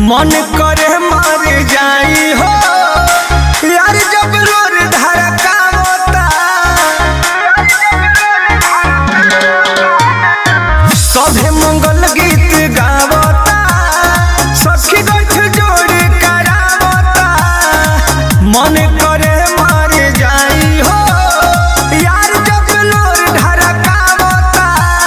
मन करे मर जाई हो यार जब रोर धड़कावता सभे मंगल गीत गावता सखी गठ जोड़ करावता मन करे मर जाई हो यार जब लोर ढरकावता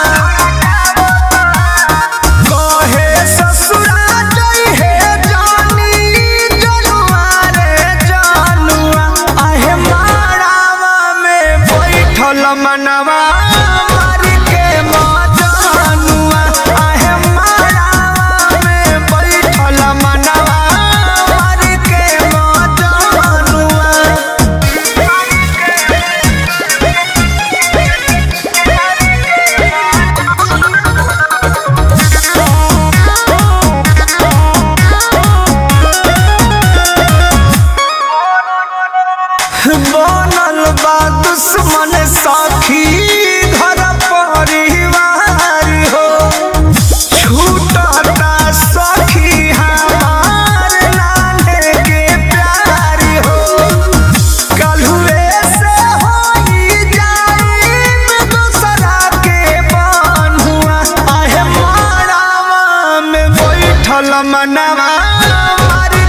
कहे ससुरा जई हे जानी जनुआ रे जनुआ आहे मारावा में बैठल मनवा मार के मजनुआ आहे मारावा में बैठल मनवा मार के मजनुआ बनल बा दुश्मन साखी घर परिवार हो छूटता सखी हमार लाले के प्यार हो कलहुए से होई जाई दूसरा के बन्हुआ आहे मारावा में बैठल मनवा मार